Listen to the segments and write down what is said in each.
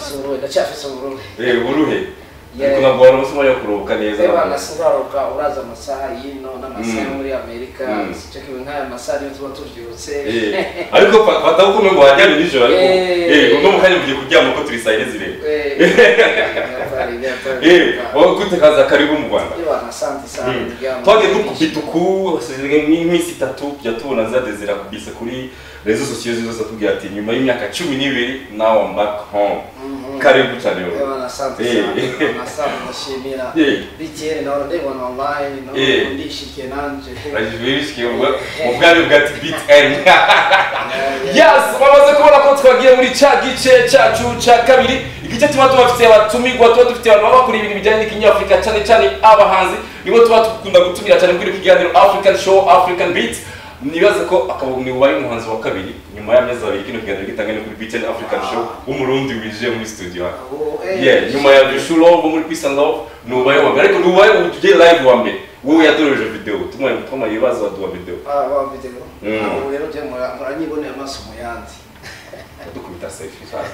singuruye ndacyafite ubururu yewe uruhe Yewe. ariko ntabwo wari umusoma yo kuruhuka neza reba nasiraruka uraza amasaha y'ino n'amasaha yo Mm. muri amerika Mm. icyo kibi nk'aya masaha niyo tuba tubyutse Eh, ariko fa- fata ko umuntu wajyana nijoro ariko Eh. eh uno mukanya mugiye kuryama ko turi saa yine zirindwi Eh, nyakuri, nyakuri, eh nyakuri. wowe gute kaza karibu mu rwanda Iyo bantu asante isano iryamo. twagiye dukubita uku hashize nk'iminsi itatu tujya tubona za dezira kubisa kuri rezo sosiyo zose atubwira ati nyuma y'imyaka cumi n'ibiri nawe mbaka home Mhm. karibu cyane wowe Iyo bantu asante Eh. isano, asante ndashimira Eh. bikere nawe ndayibona online nawe Eh. ndishike nanje barishyikiye mu bwami bwa tibitani yes bamaze kubona ko twagiye muri cya gice cyacu cya kabiri igice tuba tubafitiye abatumirwa tuba dufite abantu baba bakora ibintu bijyanye n'ikinyafurika cyane cyane abahanzi nibo tuba dukunda gutumira cyane muri ibi kiganiro african show african beat nibaza ko akabuni ubaye umuhanzi wa kabiri nyuma y'amezi abiri kino kiganiro gitangana kuri beat and african show w'umurundi winjiye muri studio hano yeah, nyuma ya Joshua Love muri Peace and Love ni ubaye wa mbere ariko ni ubaye ugiye live wa mbere wowe yadoreje video tumwe mutoma ibibazo aduha video Mm. abo rero byo mura- muranyibonera amaso mu yandi dukubita selfie cyane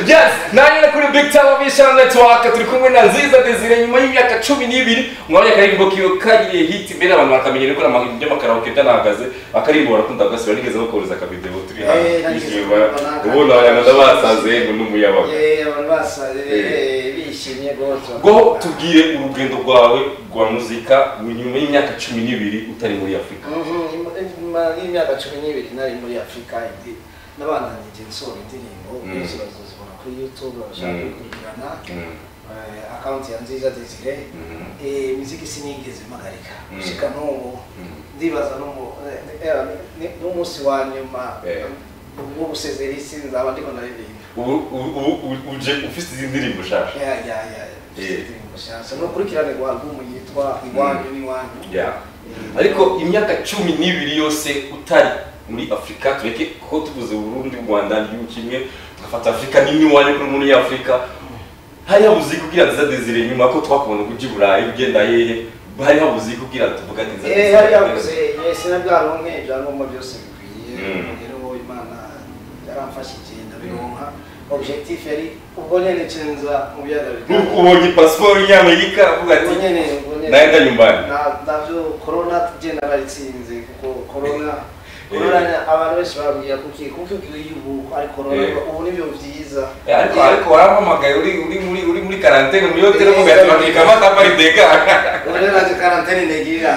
yes nanyine kuri Big Television Network turi kumwe na Nziza Desire nyuma y'imyaka cumi n'ibiri mwabonye akaririmbo kiyo kagiriye hit mbere abantu bakamenyera ko n'amahirwe y'amakaraoke kanahagaze akaririmbo barakunda gasiba nigeze bakohereza akavideo turi hano Eh, nageze twishima kubona ubona abantu basaze ngo n'umuyabaga Eh, abantu basaze Eh. eh, bishimye rwose ngo tubwire urugendo rwawe rwa muzika nyuma y'imyaka cumi n'ibiri utari muri afurika Mhm, nyuma y'imyaka cumi n'ibiri nari muri afurika indi n'abana nanjye nsohora indirimbo Mm. bose bazazibona kuri youtube bashaka Mm. gukurikirana Eh, akawunti ya nziza desire Eh, imiziki sinigeze mpagarika Mm. gushika n'ubu Mm. ndibaza n'umu- eh, eh, ni- n'umunsi wa nyuma Eh. ubwo gusezera isi nzaba ndiko ndaririmba ubu ubu- ubu ubu- uje ufite izi ndirimbo nshasha Ya, ya, ya, Eh. indirimbo nshyashya n'ukurikirane rwa albumu yitwa iwanyu n'iwanyu Yeah. Eh, ariko imyaka cumi n'ibiri yose utari muri afurika tureke ko tuvuze burundi u rwanda igihugu kimwe tugafata afurika nini iwanyu kuri muri afurika hari habuze iki kubwira nziza desire nyuma ko twakubona ko ujya i burayi ugenda hehe hari habuze iki kubwira tuvuga ati nziza Eh, desire hari yavuze yesi na bwa ronke ibyangombwa byose bikwiye Mm. rero wowe imana yaramfashije ndabironka objectif yari ubwo nyene cenza mu biyaga nuko ubonye pasiporo y'amerika avuga ati ubwo nyene ubwo nyene nayenda nyumbani Na- navyo corona tugenda baritsinze kuko corona Eh. corona abantu benshi barambwira kuki kuki ugiye yubu ari corona Eh. ubu nibyo byiza Eh, ariko ariko warampamagaye uri uri muri uri muri karantene muri hoteli mu Eh, gatatu kamata pari dega ubu rero naje karantene negirira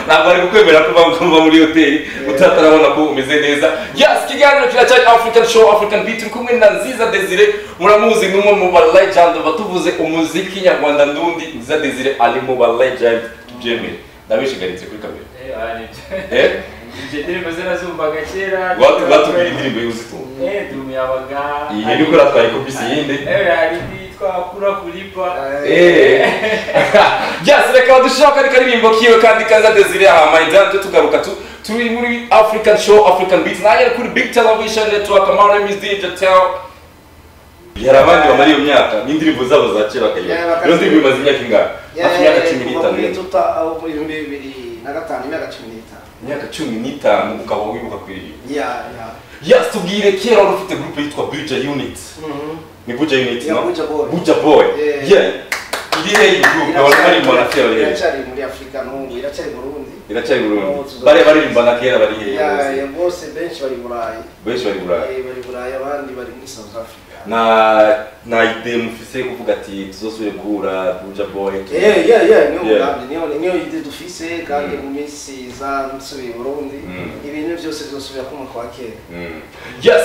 ntabwo ari kukwemera kuba kuba muri hoteli utatarabona ko umeze neza yes kiganiro kiracyari african show african beat turi kumwe na nziza desire muramuzi nk'umwe mu ba legend batuvuze umuziki nyarwanda ndundi nziza desire ari mu ba legend tubyemere ndabishyigaritse kuri kamera Eh, wari ibyo. eh Ibyo ndirimbo zirazumvaga kera watu batubwira indirimbo y'uzitunga Eh, Dumi Yabaga. iyi ni uko natwaye kopisi yindi Eh, hari indi yitwa Kura Kulipa. byase reka dushaka ari karirimbo kiwe kandi kaza desire aha mayidanto tugaruka tu turi muri african show african beats nayo kuri big television network amara music jatel yari abandi bamara iyo myaka n'indirimbo zabo za kera Yeah, kayira bakazibura. iyo ndirimbo imaze imyaka ingahe hafi imyaka cumi kuva n'itanu muri yari. tuta aho mu bihumbi bibiri na gatanu imyaka cumi n'itanu imyaka cumi n'itanu ukaba wibuka kuririmba ya ya yasi tubwire kera wari ufite gurupe yitwa buja unit ni buja unit Yeah, no Buja Boy. buja boy Yeah. yeah irihe iyi gurupe abantu bari mu manafera Iracyari- bari iracyari muri afurika n'ubu iracyari i burundi iracyari Oh, burundu tuzaba- bari baririmbana kera bari hehe Ya, bose? ya, bose benshi bari i burayi benshi bari burayi Eh, bari i burayi abandi bari muri south africa na na ide mufise kuvuga ati tuzosubire guhura buja boy Eh, yeah, yeah, niyo Yeah. mugambi niyo niyo ide dufise kandi Mm. mu minsi iza nsubiye i burundi Mm. ibintu byose bizosubira ku mwaka wa kera Mm. yes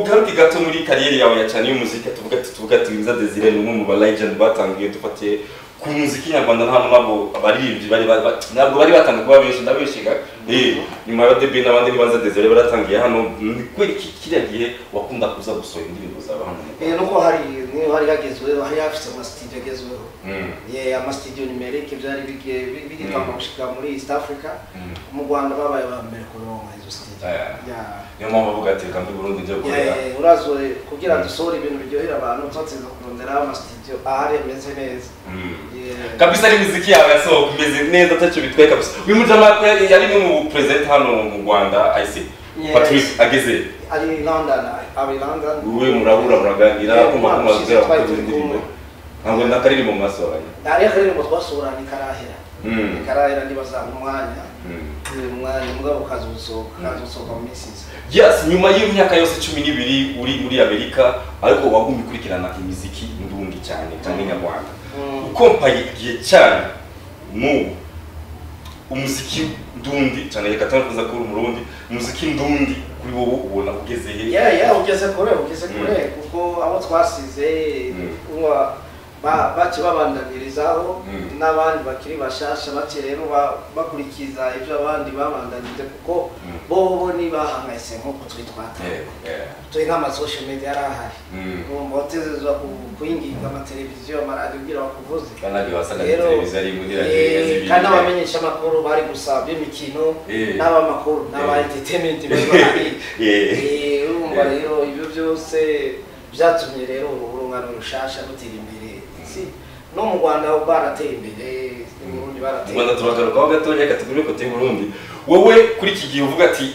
tugaruke gato muri kariyeri yawe ya cyane y'umuziki tuvuga ati tuvuga ati nza desire ni umwe mu ba legend batangiye dufatiye ku muziki nyarwanda nta nabo abaririmbyi bari ba- ba- ntabwo bari batangiye kuba benshi ndabeshiga eh nyuma ya debi n'abandi nibanza desire baratangiye hano ni kweli ki- kiriya gihe wakunda kuza gusohora indirimbo zawe hano mu Eh, Rwanda. nuko hari niyo hari hagezweho hari hafite amasitidiyo agezweho Mm. Yeah, amasitidiyo nimerike byari bige- bi- bigitangwa gushika muri east africa Mm. mu rwanda babaye ba mbere kuronka izo sitidiyo Eh. Yeah. niyo mpamvu avuga ati reka mbi burundu njya gukorera Yeah, uraza kugira Mm. ngo dusohore ibintu biryohera abantu tubatsinze kuronderaho amasitidiyo ahari ameze neza Mm. Yeah. kabisa ari imiziki yawe yasohoka imeze neza atacyo bitwaye kabisa uyu mujama yari umwe mu prezida hano mu rwanda ayise patrick ageze ari london ari london wowe murabura muraganira Yeah, akuma umwana ushize kumazera twari gukoze turi indirimbo kumwe. ntabwo nakaririmbo mu maso yanjye ari akaririmbo twasuranye karahera Mm. karahera ntibazampa umwanya Mm. uyu mwanya mugabo ukaza usohoka ukaza usohoka mu minsi iza yes nyuma y'imyaka yose cumi n'ibiri uri muri amerika ariko wagumye ukurikirana imiziki ndundi cyane cyangwa nyarwanda Mm. ukompaye igihe cyane n'ubu umuziki ndundi cyane reka tunavuze ko uri umurundi umuziki ndundi kuri wowe ubona ugeze he yeah yeah ugeze kure ugeze Mm. kure kuko abo twasize Mm. uwa- ba- bakibabandamirizaho Mm. n'abandi bakiri bashasha bake rero ba- bakurikiza ibyo abandi babandanije kuko Mm. bo bo ntibahangayitse nk'uko turi twatangiye Yego, yeah. turi nk'amasosho media yarahari Mm. urumva watezezwa ku- kuyinginga amateleviziyo amaradiyo ubwira bakuvuze kandi wasaga Rero, televiziyo ari muri eh, radiyo kandi n'abamenyesha amakuru bari gusaba imikino Eh. n'abamakuru n'aba Eh. entertainment bari bahari Eh. Eh, urumva Eh. rero ibyo byose byatumye rero urungano rushasha rutera imbere si no mu rwanda barateye imbere mu burundi barateye rwanda imbere turagarukaho gatoya reka tugume kote y'uburundi wowe kuri iki gihe uvuga ati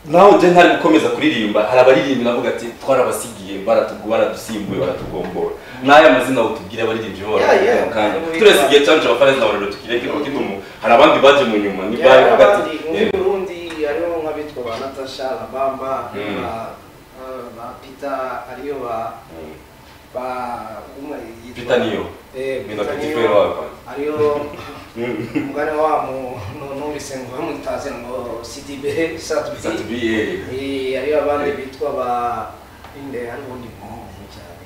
nawe ujya ntari gukomeza kuririmba hari abaririmbi navuga ati twarabasigiye baratugu- baradusimbuye baratugombora n'aya mazina utubwire abaririmbi bo Yeah, baravuga yeah. mu kanya turese igihe cyacu abafaransa na barero tukire kino kidumu hari abandi baje mu nyuma niba Yeah, uvuga ati abandi muri burundi hariho nk'abitwa ba natasha na bamba Mm. ba eh, ba peter ariyo ba ba umwe yitwa- Peter Niyo. eh Mina Peter Petit Niyo, Frere wabo. ariyo Mm. umugani wabo numvise ngo bamwitaze ngo CDB satubi Satubiye. Eh, hariho abandi bitwa ba inde hariho undi muntu cyane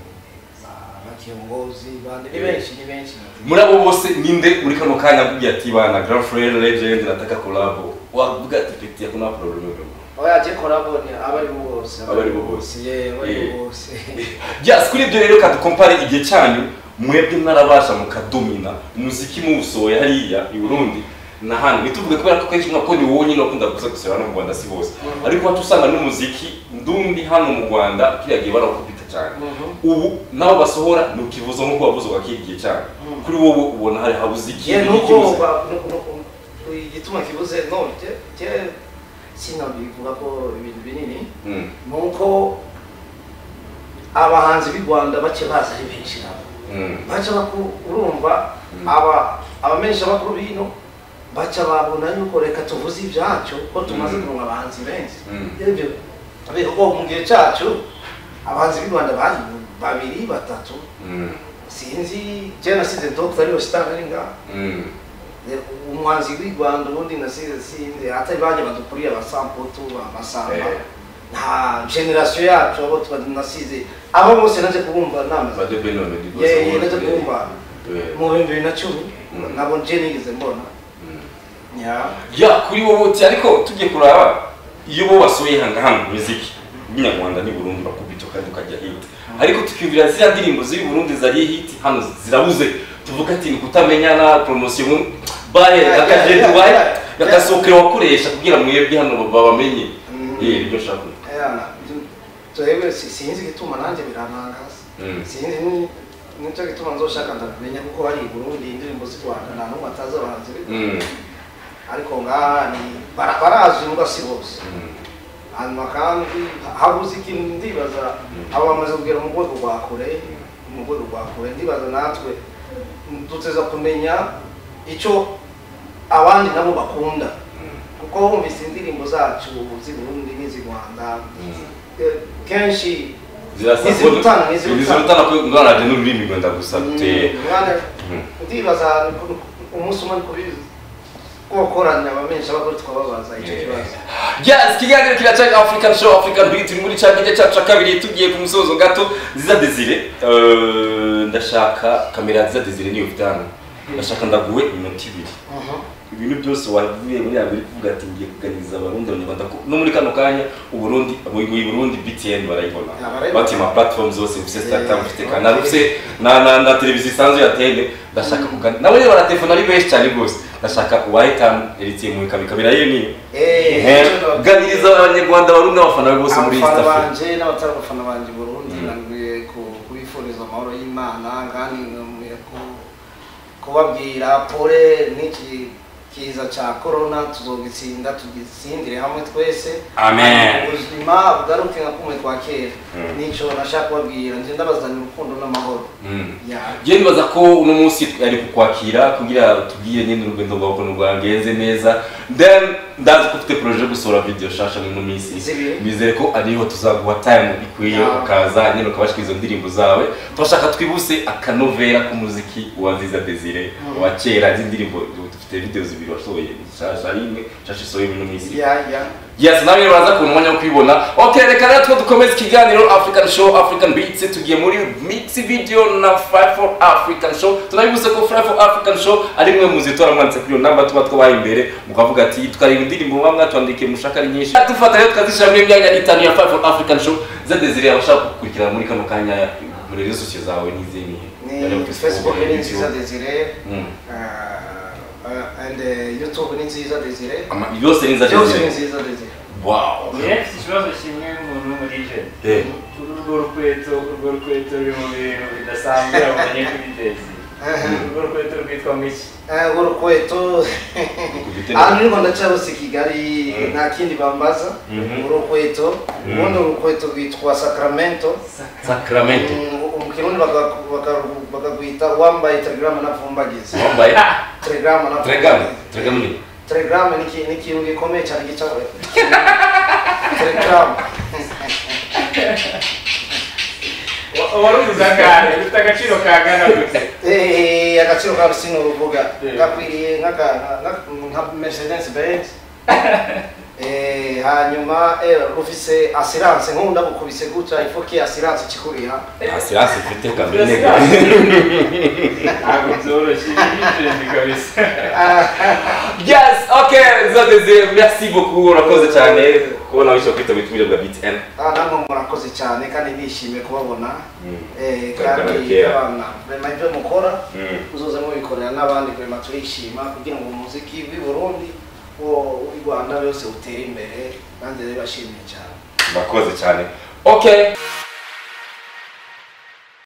ba- bakiyongozi bande ni benshi ni benshi muri abo bose ninde muri kano kanya avuga ati bana grand frere legend nataka kolabo wavuga ati peti yakuna probleme oya je korabo ni abaribo bose Abaribo bose. ye abaribo Eh. bose Yes, kuri ibyo rero ka dukompare igihe cyanyu mwebwe mwarabasha mukadomina umuziki muwusohoye hariya i Burundi na hano ntituvuge kubera ko kenshi mwako ni wowe nyine wakunda gusa gusohora hano mu Rwanda si bose Mhm. ariko wacu usanga n'umuziki ndundi hano mu Rwanda kiriya gihe barawukubita cyane ubu nawe basohora ni ukivuza nk'uko wavuze wakiri igihe cyane Mhm. kuri wowe ubona hari habuze iki ye nuko n'ikibuze? ba- nu- nu- nu- igituma kibuze none je je sinabivuga ko ibintu binini Mm, nuko abahanzi b'i rwanda bake baza ari benshi nabo mm, baca baku- urumva aba abamenyesha amakuru bino baca babona yuko reka tuvuze ibyacu ko tumaze Mm. kurunga abahanzi benshi Mm. ibyo ariko ko mu gihe cyacu abahanzi b'i rwanda bari babiri batatu mm, sinzi je nasize dogita ariyo sitari ari ngaha mm, umuhanzi w'i rwanda ubundi nasize sinzi atari bajya badukuriye abasamputu abasamba Eh. nta generasiyo yacu abo tuba nasize abo bose naje kubumva namaze Bajo Beno Meddy Bose Yeah, yeah, wowe, naje eh, kubumva eh, mu bihumbi bibiri na cumi Mm. nabo je nigeze mbona mm. Yeah. ya kuri wowe uti ariko tugiye kuraba iyo bo basuye hangahanga mu muziki nyarwanda ni Burundi bakubita kandi ukajya hit ariko tukiyumvira ziriya ndirimbo ziri Burundi zari hit hano zirabuze tuvuga ati ni kutamenyana promotion bahe Yeah, yeah, akajenti yeah, bahe yeah. agasohokero wakoresha kugira mwebwe hano babamenye Mm. eh ibyo nshaka kuvuga. Yeah, tu- turebere si- sinzi igituma nanjye birantangaza Mm. sinzi ni- nicyo gituma nzoshaka ndabimenya kuko hari i burundi indirimbo z'i rwanda nta n'umwe atazi abahanzi b'i Rwanda. Mm. ariko ngaha ni bara- barazwi mbwa si bose Mm. hanyuma kandi habuze ikintu ndibaza abo bamaze kugera mu rwego rwa kure mu rwego rwa kure ndibaza natwe duteza kumenya icyo abandi nabo bakunda kuko bumvise indirimbo zacu z'i burundi n'iz'i rwanda eh, kenshi Zirasa- Ntizirutana, ntizirutana. Ntizirutana ko ngaraje n'ururimi rwenda gusa gute. mm, mwana- Mm. ndibaza umunsi umwe kubizi kokoranya abamenshi abagore twababaza icyo kibazo yes kiganiro kiracyari african show african beat turi muri cya gice cyacu cya kabiri tugiye ku musozo gato ziza desire Eh, ndashaka kamera ya ziza desire niyo ufite hano ndashaka ndaguwe iminota ibiri Mhm. ibintu byose wavuye muri abiri kuvuga ati ngiye kuganiriza abarundi abanyarwanda ko no muri kano kanya uburundi mu mu burundi btn barayibona Yeah, barayibona. bati ama platform zose ufite startam Yeah, ufite okay. kanal ufite na na na televiziyo isanzwe ya tn ndashaka kuganira nabo rero baratelefona ari benshi cyane rwose ndashaka uwahitamo eritiye mu ikabika birayo niyo Eh, icyo ndavuga. ganiriza abanyarwanda barundi n'abafana be bose muri east abafana africa banje n'abatari abafana banje i burundi Mm. nabwiye ku- kubifuriza amahoro y'imana kandi nkwiye kubabwira pole n'iki kiza cya korona tuzogitsinda tugitsindire hamwe twese Amen. ubuzima bugaruke nka kumwe kwa kera Mm. nicyo nashaka kubabwira nje ndabazanira urukundo n'amahoro Mm. Yeah. njye nibaza ko uno munsi ari kukwakira kugira tubwire nyine urugendo rwawe ukuntu rwagenze neza then ndazi ko ufite poroje yo gusohora video shasha mu minsi Zibiri. bizere ko ariho tuzaguha time bikwiye Yeah. ukaza nyine ukabashika izo ndirimbo zawe turashaka twibuse akanovera k'umuziki wa nziza desire Mm. wa kera z'indirimbo dufite video zibiri wasohoye shasha rimwe shasha isohoye muri ino minsi Yeah, yeah. yes nawe uraza kubona umwanya wo kwibona okay reka rero two dukomeze ikiganiro african show african beats tugiye muri mix video na fly for african show tunabivuze ko fly for african show ari mwe muzi tora mwanditse kuri iyo namba tuba twabaye imbere mukavuga ati twareba indirimbo muba mwatwandikiye mushaka ari nyinshi dufata rero tukazishyira muri imyanya itanu ya fly for african show zedezire abashaka kukurikira muri kano kanya muri rezo sosiyo zawe n'izimihe ni facebook ni nziza desire Mm. uh, uh, and uh, youtube ni nziza desire yose ni nziza byose ni desire nziza desire wow njyewe mfite ikibazo kimwe nk'umuntu muri jene Eh. urwo rukweto urwo rukweto ruri mu bintu bidasanzwe abonye kuri dezi urwo rukweto rwitwa miki Eh, urukweto aha nirwo ndacyarose kigali Mm. nta kindi bambaza Mhm. urukweto Mm. ubundi urukweto rwitwa sacramento sakramente Mm, mu kirundi baka- baka- bakagwita wambaye telegram navumbagiza wambaye telegram navumbagiza. Telegaramu, telegaramu ni telegram ni iki- ni ikintu gikomeye cyane gicawe telegram warubuze akane ufite agaciro kangana gute Eh, agaciro kawe si ni urubuga Yeah. gakwiriye nk'aka- nka- nka mercedes benz Eh, hanyuma eh, rufise assurance nk'ubu ndagukubise gutya ifoke assurance ikikuriha asirasi mfite kamere nega ntabwo byoroshye ni jene kabisa yes okay zadeze merci beaucoup urakoze cyane kubona wishyura kwitabira uburyo bwa btn Ah, namwe murakoze cyane kandi nishimiye kubabona Eh, Kagame kandi kera. abana rema ibyo mukora uzoze mubikorera n'abandi kurema turishima kugira ngo umuziki w'i Burundi wo w'i Rwanda yose utere imbere kandi rero bashimiye cyane murakoze cyane okay